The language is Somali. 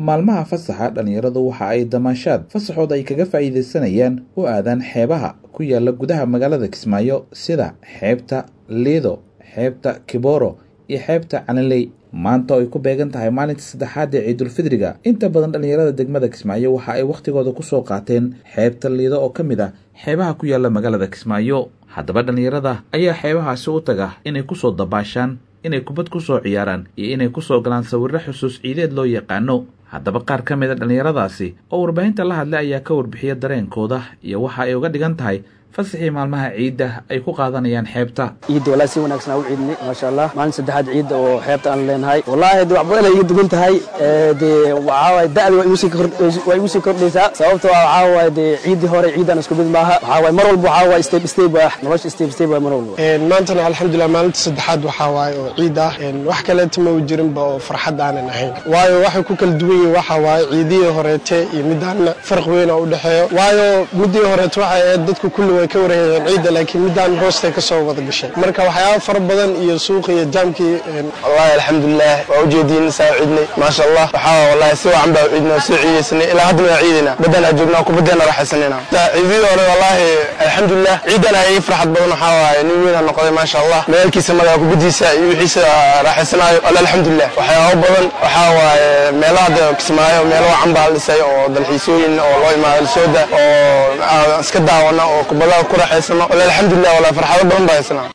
maalmaha fasaxa dhallinyaradu waxa ay damaashaad fasaxood ay kaga faa'iidaysanayaan u aadaan xeebaha ku yaala gudaha magaalada kismaayo sida xeebta liido xeebta kiboro iyo xeebta calanley maanta oo ay ku beegan tahay maalinta saddexaad ee ciidulfidriga inta badan dhallinyarada degmada kismaayo waxa ay wakhtigooda kusoo qaateen xeebta liido oo ka mid ah xeebaha ku yaala magaalada kismaayo haddaba dhallinyarada ayaa xeebahaasi u taga inay kusoo dabaashaan inay kubad ku soo ciyaaraan iyo inay kusoo galaan sawirro xusuus ciideed loo yaqaano haddaba qaar ka mid a dhallinyaradaasi oo warbaahinta la hadlay ayaa ka warbixiya dareenkooda iyo waxa ay uga dhigan tahay fasaxii maalmaha ciidda ay ku qaadanayaan xeebta ciidda walaa si wanaagsan aan u ciidnay maasha allah maalin saddexaad ciidda oo xeebta aan leenahay wallaahi de wax badan ay iga dugan tahay dee waxaa waaye da'da waa igu sii kordhaysaa sababtoo ah waxaa waaye dee ciiddii hore ciiddaan isku mid maaha waxaa waaye mar walba waxaa waaye step step ah nolosha step step waa mar walba maantana alxamdulilah maalinta saddexaad waxaa waaye oo ciid ah wax kaleeta ma u jirinba oo farxad aanan ahayn waayo waxay ku kala duwan yihin waxaa waaye ciidihii horeete iyo midaanna farq weyn oo u dhexeeyo waayo midii horeete waxay ahayd dadku kulli way ka warhayeen ciidda laakiin midaan hoostay ka soo wada gashay marka waxyaaba fara badan iyo suuqa iyo jaamkii wallahi alxamdulilah waa ujeediin saa ciidnay maasha allah waxaa wallahi si wacan baa ciidnaa soo ciidaysanay ilaa hadda waa ciidayna badanaa joognaa kubadeena raaxaysanayna ciidii hore wallahi alxamdulilah ciidana ii farxad badan waxaa waaye nin weynaa noqday maasha allah magaalkiisa magaa kubadiisa iyo wixiisa raaxaysanaayo walla alxamdulilah waxyaaba badan waxaa waaye meelaha de kismaayo meelo wacan baa la dhisay oo dalxiisooyin oo loo imaado lasooda oo iska daawana oo kubadaha ku raaxaysano walla alxamdulilah walla farxado badan baa haysana